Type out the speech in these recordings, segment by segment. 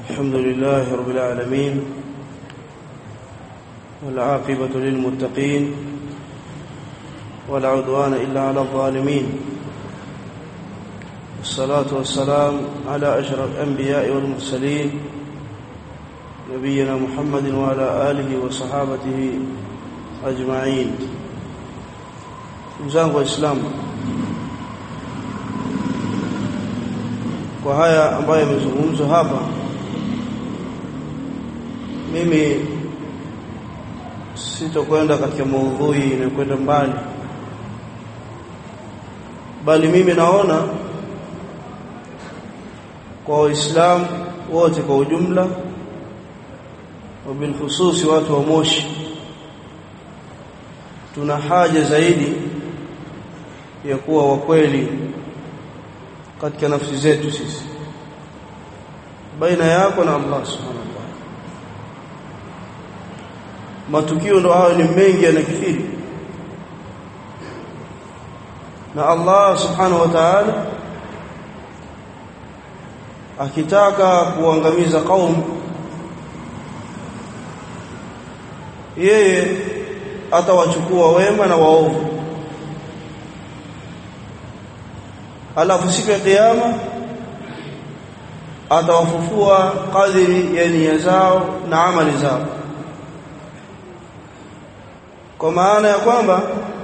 الحمد لله رب العالمين والعاقبة للمتقين ولا عدوان إلا على الظالمين والصلاة والسلام على أشرف الأنبياء والمرسلين نبينا محمد وعلى آله وصحابته أجمعين mzangu waislamu kwa haya ambayo yamezungumzwa hapa mimi sitokwenda katika maudhui inayokwenda mbali bali mimi naona kwa waislamu wote kwa ujumla wabilhususi watu wa Moshi tuna haja zaidi ya kuwa wakweli katika nafsi zetu sisi baina yako na Allah subhanahu wa ta'ala matukio ndo hayo ni mengi yanakithiri na Allah subhanahu wa ta'ala akitaka kuangamiza kaum yeye atawachukua wema na waovu alafu siku ya kiyama atawafufua kadiri ya nia zao na amali zao kwa maana ya kwamba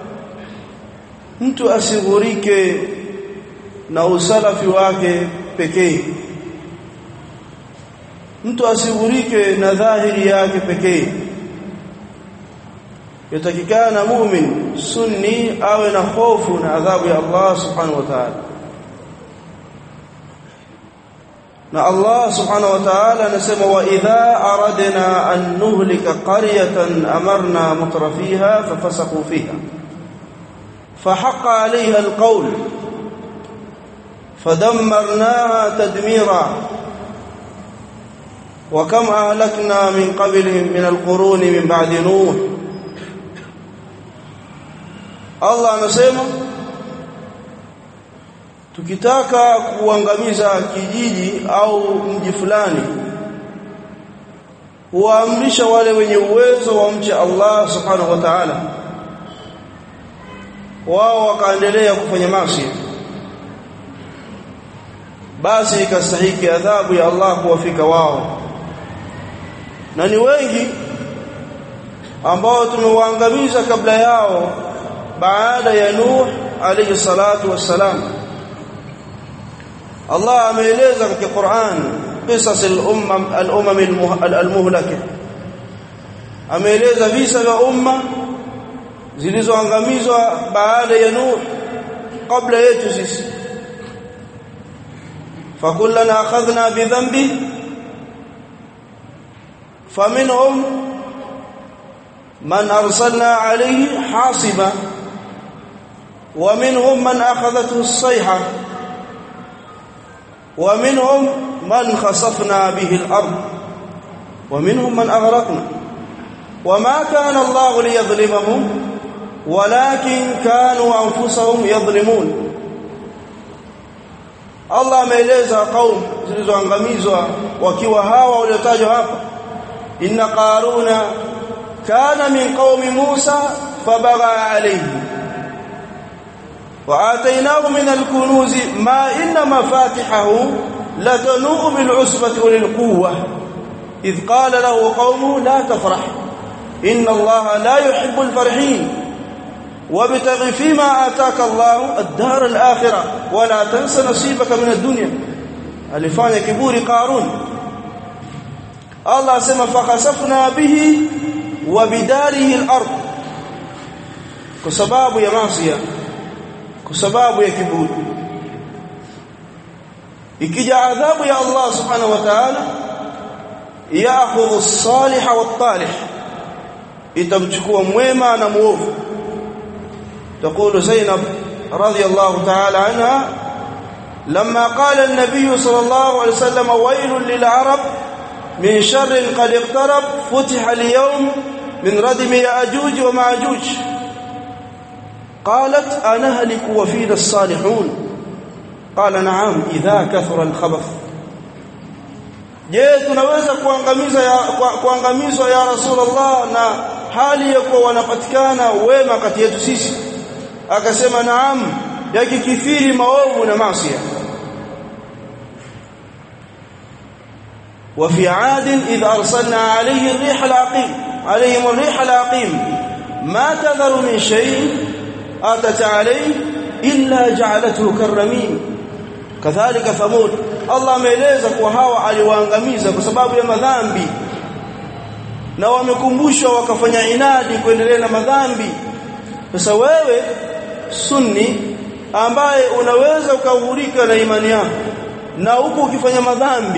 mtu asighurike na usalafi wake pekee mtu asighurike na dhahiri yake pekee yatakikana mu'min sunni awe na hofu na adhabu ya Allah subhanahu wa ta'ala na Allah subhanahu wa ta'ala anasema wa idha aradna an nuhlika qaryatan amarna mutrafiha fafasaqu fiha فحق عليها القول فدمرناها تدميرا وكم أهلكنا من قبلهم من القرون من بعد نوح Allah anasema tukitaka kuangamiza kijiji au mji fulani huamrisha wale wenye uwezo wa mche Allah subhanahu wa ta'ala wao wakaendelea kufanya maasi basi ikastahiki adhabu ya Allah kuwafika wao na ni wengi ambao tumewaangamiza kabla yao baada ya Nuh alayhi salatu wassalam Allah ameeleza katika Qur'an qisas al-ummam al-umam al-muhlaka ameeleza visa vya umma zilizoangamizwa baada ya Nuh kabla yetu sisi fakullana akhadhna bidhanbi faminhum man arsalna alayhi hasiba ومنهم من أخذته الصيحة ومنهم من خسفنا به الأرض ومنهم من أغرقنا وما كان الله ليظلمهم ولكن كانوا أنفسهم يظلمون Allah ameeleza kaum zilizoangamizwa wakiwa hawa waliotajwa hapa inna qaruna kana min qaumi Musa fabagha alayhi وآتيناه من الكنوز ما إن مفاتحه لتنوء بالعصبة أولي القوة إذ قال له قومه لا تفرح إن الله لا يحب الفرحين وابتغ فيما آتاك الله الدار الآخرة ولا تنس نصيبك من الدنيا alifanya kiburi Qarun Allah asema fakhasafna bihi wa bidarihi al-ard kwa sababu ya maasi kwa sababu ya kiburi ikija adhabu ya Allah subhanahu wa ta'ala yaakhudhu as-salih wat-talih itamchukua mwema na muovu تقول زينب رضي الله تعالى عنها لما قال النبي صلى الله عليه وسلم ويل للعرب من شر قد اقترب فتح اليوم من ردم ياجوج وماجوج قالت أنهلك وفينا الصالحون قال نعم إذا كثر الخبث je tunaweza kuangamiza ya kuangamizwa ya rasulullah na hali ya kuwa wanapatikana wema kati yetu sisi akasema naam yakikithiri maovu na maasi وفي عاد إذ أرسلنا عليه الريح العقيم عليهم الريح العقيم ما تذر من شيء أتت عليه إلا جعلته كالرميم كذلك ثمود الله ameeleza kwa hawa aliwaangamiza kwa sababu ya madhambi na wamekumbushwa wakafanya inadi kuendelea na madhambi sasa wewe sunni ambaye unaweza ukahurika na imani yako na huku ukifanya madhambi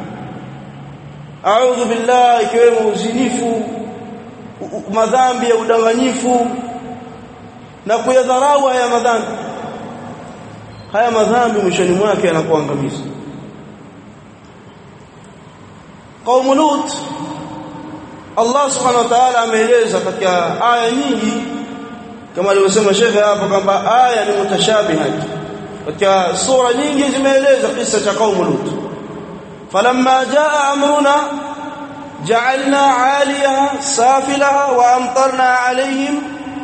a'udhu billahi ikiwemo uzinifu madhambi ya udanganyifu na kuyadharau haya madhambi haya madhambi mwishoni mwake yanakuangamiza قوم lut Allah subhanahu wa ta'ala ameeleza katika aya nyingi kama alivyosema shekhe hapo kwamba aya ni mutashabihat katika sura nyingi zimeeleza kisa cha قوم lut فلما جاء امرنا جعلنا عاليها سافلها وامطرنا عليهم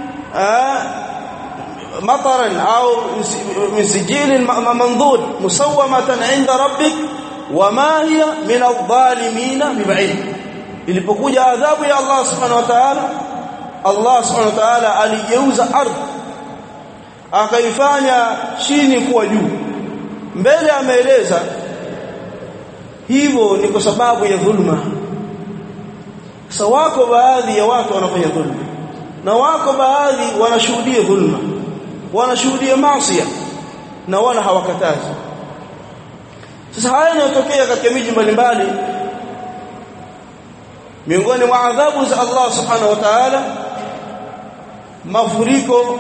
مطرا او من سجيل منضود مسومه عند ربك وما هي من الظالمين ببعيد ilipokuja adhabu ya Allah subhanahu wa ta'ala Allah subhanahu wa ta'ala aligeuza ardhi akaifanya chini kuwa juu mbele ameeleza hivyo ni kwa sababu ya dhulma sasa wako baadhi ya watu wanafanya dhulma na wako baadhi wanashuhudia dhulma wanashuhudia maasi na wala hawakatazi sasa haya yanayotokea katika miji mbalimbali miongoni mwa adhabu za Allah subhanahu wa ta'ala mafuriko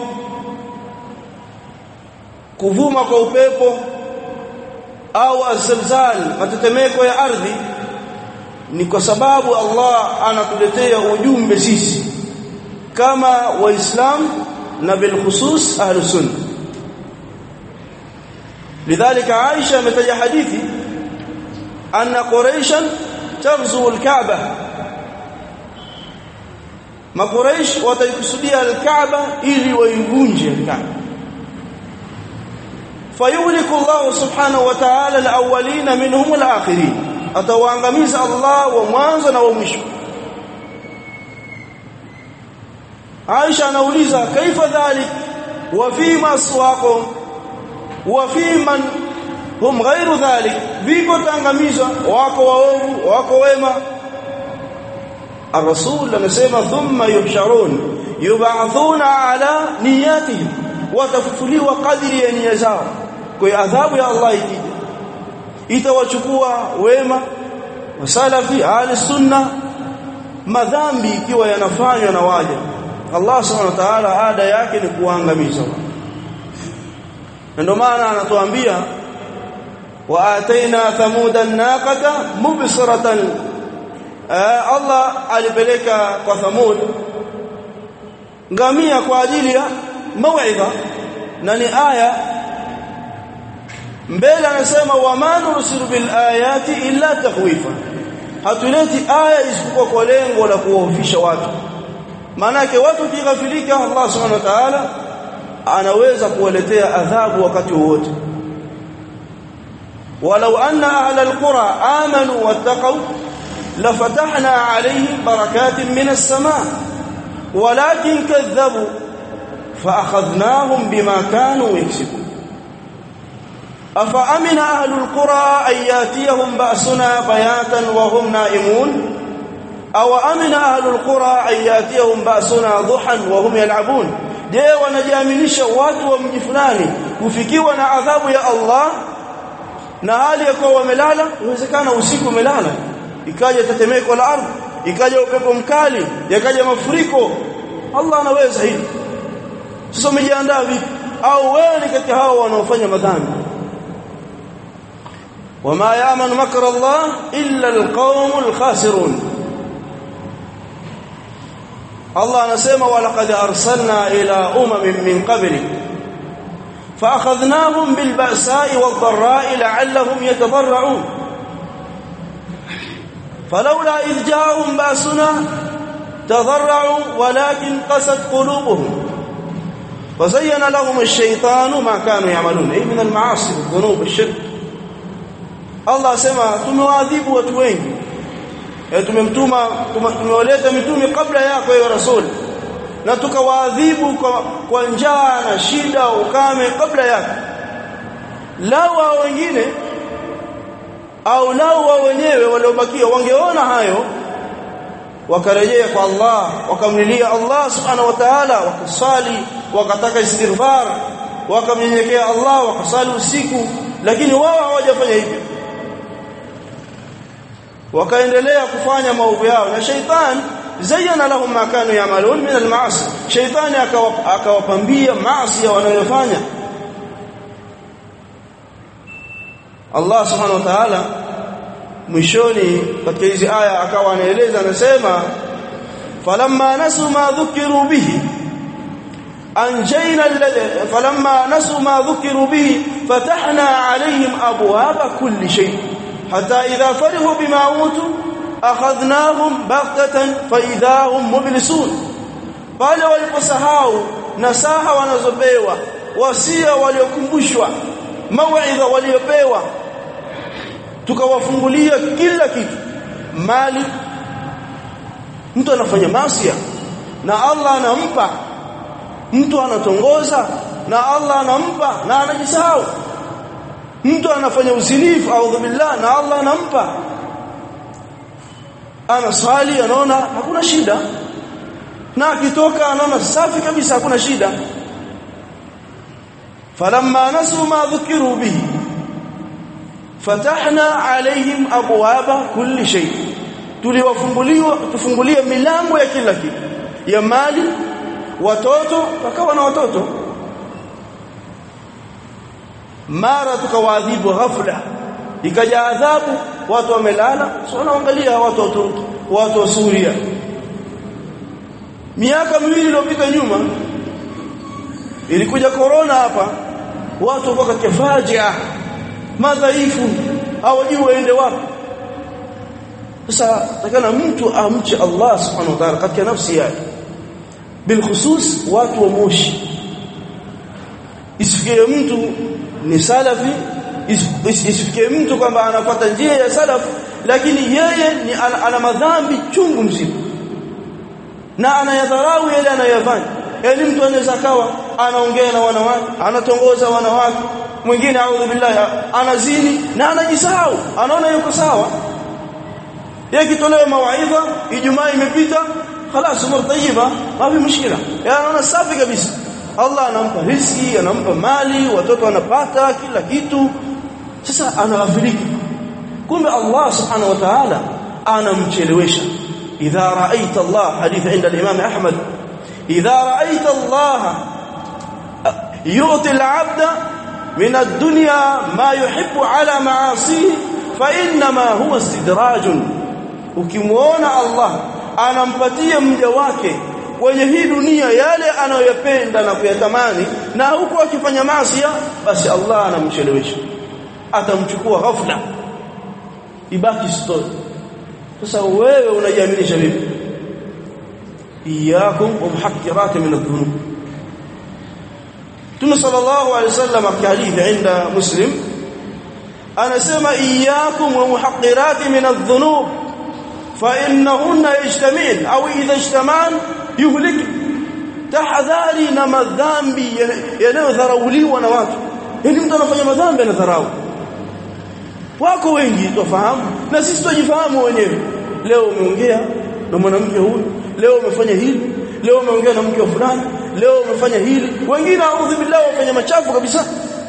kuvuma kwa upepo au azalzal matetemeko ya ardhi ni kwa sababu Allah anatuletea ujumbe sisi kama waislamu na bil khusus ahlus sunna lidhalika Aisha ametaja hadithi anna quraishan taghzu al-Kaaba makuraish wataikusudia al-Kaaba ili waivunje al-Kaaba fayuliku Allah subhanahu wa ta'ala al-awwalin minhum al-akhirin atawaangamiza Allah wa mwanzo na wa mwisho Aisha anauliza kaifa dhalik wa fima aswaqum wa fiman hum ghairu dhalik vipo tangamizwa wako waovu wako wema الرسول anasema thumma yuhsharun yub'athuna ala niyatihim watafufuliwa kadiri ya nia zao kwa adhabu ya Allah ikija itawachukua wema wasalafi ahli sunna madhambi ikiwa yanafanywa na waja Allah subhanahu wa ta'ala ada yake ni kuangamiza ndio maana anatuambia wa ataina thamuda naqata mubsiratan Allah alipeleka kwa Thamud ngamia kwa ajili ya mauidha na ni aya mbele anasema wama nursilu bil ayati illa takhwifa hatuleti aya isipokuwa kwa lengo la kuwahofisha watu maanake watu kighafilika Allah subhanahu wa ta'ala anaweza kuwaletea adhabu wakati wowote walau anna ahla alqura amanu wattaqu لفتحنا عليهم بركات من السماء ولكن كذبوا فأخذناهم بما كانوا يكسبون أفأمن أهل القرى أن ياتيهم بأسنا بياتا وهم نائمون أو أمن أهل القرى أن ياتيهم بأسنا ضحى وهم يلعبون je wanajiaminisha watu wa mji fulani kufikiwa na adhabu ya Allah na hali ya kuwa wamelala inawezekana usiku umelala ikaja tetemeko la ardhi ikaja upepo mkali yakaja mafuriko Allah anaweza hili sasa umejiandaa vipi au wewe ni kati hao wanaofanya madhambi wama ya'manu makra Allah illa alqawmul khasirun Allah anasema walaqad arsalna ila umamin min qablik فاخذناهم بالبأساء والضراء لعلهم يتضرعون فلولا إذ جاءهم باسنا تضرعوا ولكن قست قلوبهم وزين لهم الشيطان ما كانوا يعملون أي من المعاصي والذنوب والشرك Allah asema tumewaadhibu watu wengi e, tumemtuma tumewaleta mitume kabla yako ya rasul na tukawaadhibu kwa, kwa njaa na shida ukame kabla yako lao wao wengine au lao wao wenyewe waliobakia wangeona hayo wakarejea kwa Allah wakamlilia Allah subhanahu wa ta'ala wakasali wakataka istighfar wakamnyenyekea Allah wakasali usiku lakini wao hawajafanya hivyo wakaendelea kufanya maovu yao na shaitan zayyana lahum ma kanu yamalun min al-ma'asi shaitani akawapambia maasi wanayofanya Allah subhanahu wa ta'ala mwishoni katika hizi aya akawa anaeleza anasema falamma nasu ma dhukiru bihi anjayna alladhi falamma nasu ma dhukiru bihi fatahna alayhim abwaaba kulli shay hatta idha farihu bima utu akhadnahum baghtatan fa idha hum mublisun pale waliposahau nasaha wanazopewa wasia waliokumbushwa mauidha waliopewa tukawafungulia kila kitu mali mtu anafanya masia na Allah anampa mtu anatongoza na Allah anampa na anajisahau mtu anafanya uzinifu au billah na Allah anampa anaswali anaona hakuna shida na akitoka anaona safi kabisa hakuna shida falamma nasu ma dhukiru bihi fatahna alaihim abwaba kulli shay tuliwafunguliwa tufungulia milango ya kila kitu ya mali watoto wakawa na watoto mara tukawaadhibu ghafla ikaja adhabu watu wamelala sio wanaangalia watu wa Turki watu wa Suria miaka miwili iliyopita nyuma ilikuja corona hapa watu wako katika fajia madhaifu hawajui waende wapi sasa takana mtu amche Allah subhanahu wa ta'ala katika nafsi yake bilkhusus watu wa moshi isifikie mtu ni salafi isifikie mtu kwamba anafuata njia ya salaf lakini yeye ni ana, ana madhambi chungu mzima na anayadharau yale anayofanya yani mtu anaweza kawa anaongea na wanawake anatongoza wanawake mwingine audhu billahi anazini na anajisahau anaona yuko sawa yeye kitolewa mawaidha ijumaa imepita خلاص umur tayyiba mafi mushkila anaona safi kabisa Allah anampa riziki anampa mali watoto wanapata kila kitu sasa anaghafilika kumbe Allah subhanahu wa ta'ala anamchelewesha idha ra'aita Allah hadith inda al-imam Ahmad idha ra'aita Allah yu'ti al-'abda min ad-dunya ma yuhibbu 'ala ma'asihi fa inma huwa istidrajun ukimuona Allah anampatia mja wake kwenye hii dunia yale anayoyapenda na kuyatamani na huku akifanya maasi basi Allah anamchelewesha atamchukua ghafla ibaki story sasa wewe unajiaminisha vipi iyakum wa muhaqqirat min adh-dhunub Tume sallallahu alayhi wasallam kwa hadithi inda Muslim anasema iyakum wa muhaqqirat min adh-dhunub فإنهن يجتمعن أو إذا اجتمعن يهلك tahadhari na madhambi yanayodharauliwa na watu yani mtu anafanya madhambi anadharau wako wengi tufahamu na sisi tujifahamu wenyewe leo umeongea na mwanamke huyu leo umefanya hili leo umeongea na mke wa fulani leo umefanya hili wengine audhu billahi wafanya machafu kabisa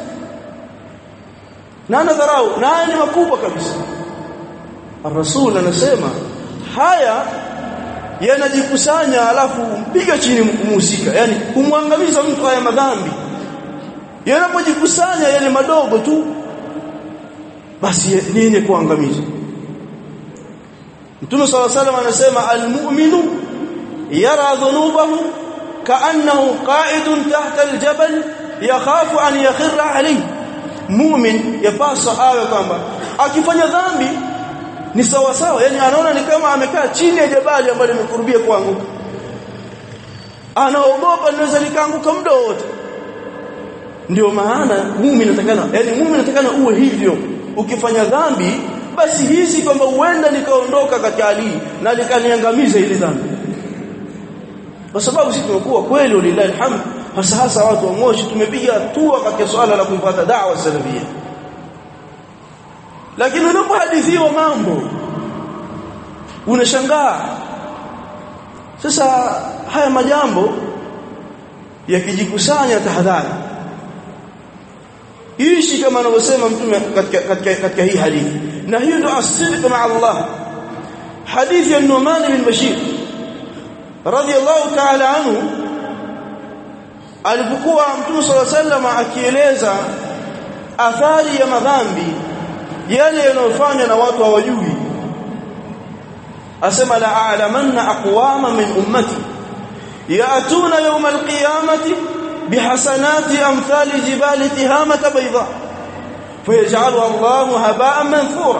na anadharau na haya ni makubwa kabisa Rasul anasema haya yanajikusanya alafu mpiga chini mhusika yani kumwangamiza mtu haya madhambi yanapojikusanya yale madogo tu basi ni yenye kuangamiza Mtume صلى الله عليه وسلم anasema almu'minu yara dhunubahu ka'annahu qa'idun tahta aljabal yakhafu an yakhirra alayhi mu'min yapasa awe kwamba akifanya dhambi ni sawa sawa yani anaona ni kama amekaa chini ya jabali ambalo limekurubia kuanguka anaogopa linaweza likaanguka muda wote ndio maana muumini natakana yani muumini natakana uwe hivyo ukifanya dhambi basi hizi kwamba huenda nikaondoka katika hali na likaniangamiza ile dhambi kwa sababu sisi tumekuwa kweli lillahi alhamd hasa hasa watu wa Moshi tumepiga hatua katika swala la kuipata da'wa salafia lakini unapohadithiwa mambo unashangaa sasa haya majambo yakijikusanya tahadhari ishi kama anavyosema mtume katika katika katika hii hadithi na hiyo ndio asili ma Allah hadithi ya Numan bin Bashir radiyallahu ta'ala anhu alipokuwa mtume صلى الله عليه وسلم akieleza athari ya madhambi yale yanayofanywa na watu hawajui asema la a'lamanna aqwama min ummati ya'tuna yawm al-qiyamati bihasanati amthali jibali tihamata bayda fayaj'aluha Allahu haba'an manthura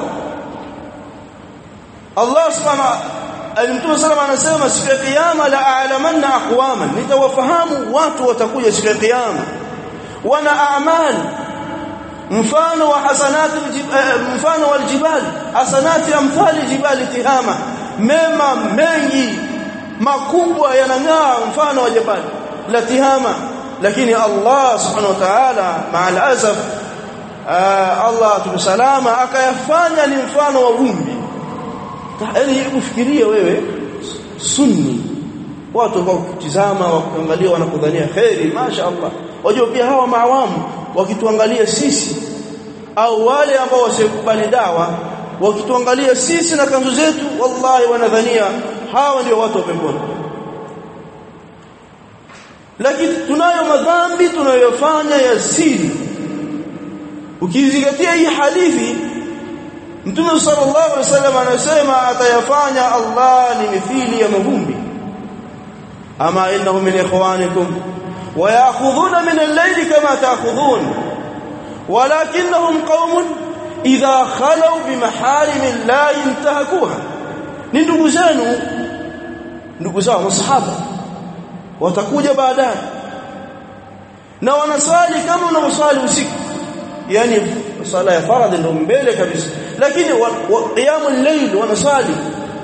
Allah subhanahu Alimtume salama anasema siku ya kiyama la a'lamanna aqwaman nitawafahamu watu watakuja siku ya kiyama wana a'mal mfano wa hasanati mfano wal jibal hasanati amthali jibali tihama mema mengi makubwa yanang'aa mfano wa jabali la tihama lakini Allah subhanahu wa ta'ala ma'al asaf Allah tusalama akayafanya ni mfano wa vumbi yaani ufikirie wewe sunni watu kwa kutizama wakuangalia wanakudhania khairi masha Allah wajua pia hawa maawamu wakituangalia sisi au wale ambao wasikubali dawa wakituangalia sisi na kanzu zetu wallahi wanadhania hawa ndio watu wa peponi lakini tunayo madhambi tunayofanya ya siri ukizingatia hii hadithi Mtume sallallahu alaihi wasallam anasema atayafanya Allah ni mithili ya mavumbi ama innahu min ikhwanikum wa ya'khudhuna min al-layli kama ta'khudhun walakinnahum qaumun idha khalu bimaharim la yantahakuha ni ndugu zenu ndugu zao masahaba watakuja baadaye na wanasali kama unavyosali usiku yani sala ya faradhi ndio mbele kabisa lakini qiyamul layl wanasali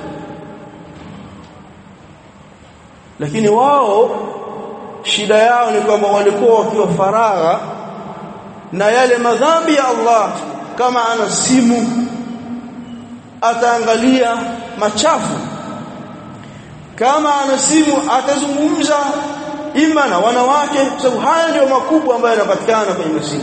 lakini wao shida yao ni kwamba walikuwa wakiwa faragha na yale madhambi ya Allah kama ana simu ataangalia machafu kama ana simu atazungumza ima na wanawake sababu haya ndio makubwa ambayo yanapatikana kwenye masimu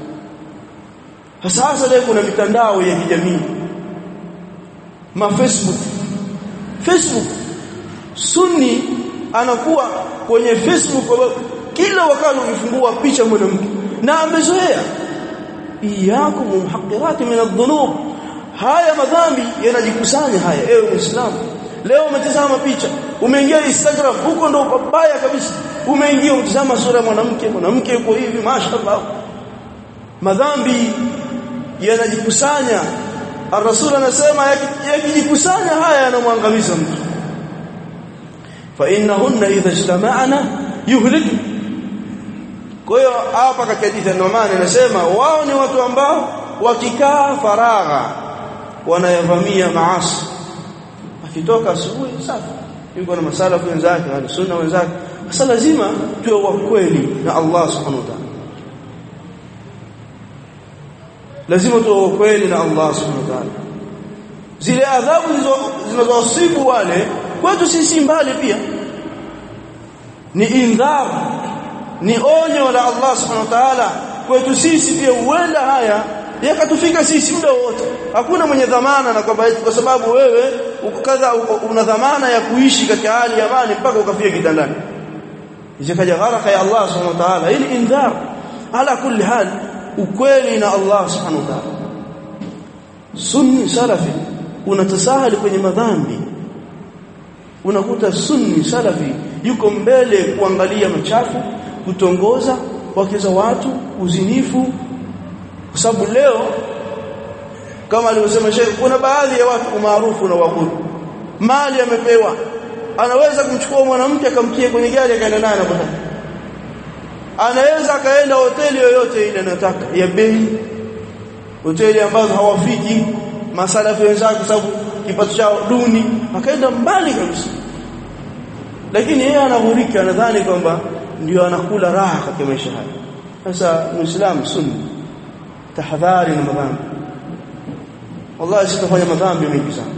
sasa hasa leo kuna mitandao ya kijamii ma Facebook Facebook sunni anakuwa kwenye Facebook kila wakati ukifungua picha mwanamke na amezoea iyakum muhaqqirati min adh-dhunub haya madhambi yanajikusanya haya ewe muislamu leo umetazama picha umeingia Instagram huko ndo babaya kabisa umeingia utazama sura ya mwanamke mwanamke yuko hivi mashaallah madhambi yanajikusanya Ar-Rasul anasema yakijikusanya haya yanamwangamiza mtu fa innahunna idha ijtama'na yuhliku kwa hiyo hapa katika hadithi Numan anasema wao ni watu ambao wakikaa faragha wanayavamia maasi akitoka asubuhi safi yuko na masalafu wenzake na sunna wenzake sasa lazima tuwe wa kweli na Allah subhanahu wa ta'ala lazima tuwe kweli na Allah subhanahu wa ta'ala zile adhabu zinazowasibu wale kwetu sisi mbali pia ni indhar ni onyo la Allah subhanahu wa ta'ala kwetu sisi pia huenda haya yakatufika sisi muda wote hakuna mwenye dhamana na kwamba kwa sababu wewe ukadha una dhamana ya kuishi katika hali ya amani mpaka ukafia kitandani isikaja gharaka ya Allah subhanahu wa ta'ala ili indhar ala kulli hal ukweli na Allah subhanahu wa ta'ala sunni salafi unatasahali kwenye madhambi unakuta sunni salafi yuko mbele kuangalia machafu kutongoza wake za watu uzinifu kwa sababu leo kama alivyosema Sheikh kuna baadhi ya watu umaarufu na wabudu mali amepewa anaweza kumchukua mwanamke akamtia kwenye gari akaenda naye anapotaka anaweza akaenda hoteli yoyote ile anayotaka ya bei hoteli ambazo hawafiki masalafi wenzake sababu kipato chao duni akaenda mbali kabisa lakini yeye anahurika anadhani kwamba ndio anakula raha katika maisha haya sasa muislamu sunni tahadhari na madhambi wallahi sitafanya madhambi mengi sana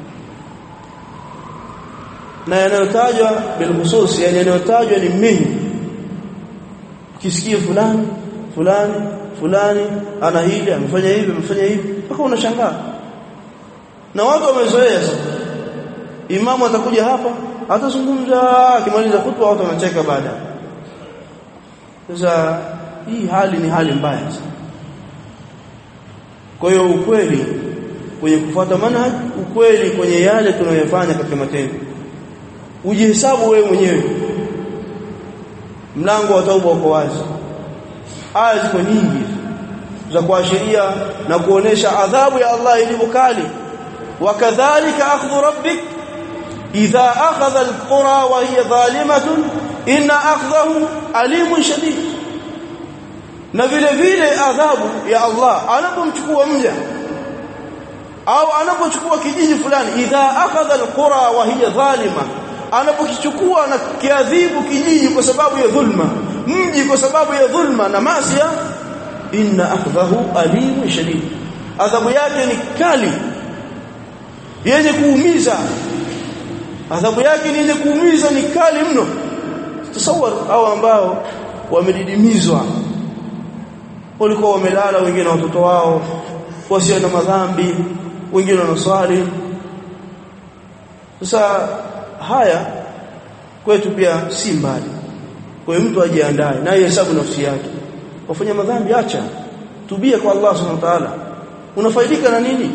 na yanayotajwa bilhusus yani yanayotajwa ni mengi ukisikia fulani fulani fulani ana hili amefanya hivi amefanya hivi mpaka unashangaa na watu wamezoea sasa imamu atakuja hapa atazungumza akimaliza khutba watu wanacheka baada sasa hii hali ni hali mbaya sana kwa hiyo ukweli kwenye kufuata manhaj ukweli kwenye yale tunayofanya katika matendo ujihesabu wewe mwenyewe mlango wa tauba uko wazi aya ziko nyingi za kuashiria na kuonesha adhabu ya Allah ilivyo kali wakadhalika akhdhu rabbik idha akhadha alqura wa hiya zalimatun inna akhdahu alimun shadid na vile vile adhabu ya Allah anapomchukua mja au anapochukua kijiji fulani idha akhadha alqura wa hiya zalima anapokichukua na kiadhibu kijiji kwa sababu ya dhulma mji kwa sababu ya dhulma na masia inna akhdahu alimun shadid adhabu yake ni kali yenye kuumiza adhabu yake ni yenye kuumiza ni kali mno tasawwar hao ambao wamedidimizwa walikuwa wamelala wengine watoto wao wasio na madhambi wengine wanaswali sasa haya kwetu pia si mbali kwa hiyo mtu ajiandae na hesabu nafsi yake wafanya madhambi acha tubia kwa Allah subhanahu wa ta'ala unafaidika na nini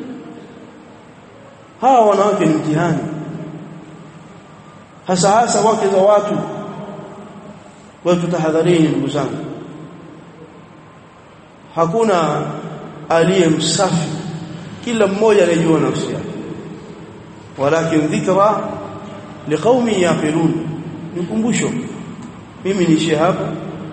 hawa wanawake ni mtihani hasa hasa wake za watu kwa tutahadharini ndugu zangu hakuna aliye msafi kila mmoja anajua nafsi yake walakin dhikra liqaumi yaqilun nikumbusho mimi niishie hapa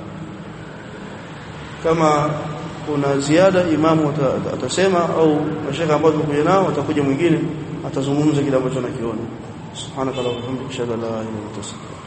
kama kuna ziada imamu atasema au mashaka ambao tukuja nao atakuja mwingine atazungumza kile ambacho anakiona subhanaka wa bihamdika ashhadu an la ilaha illa anta astaghfiruka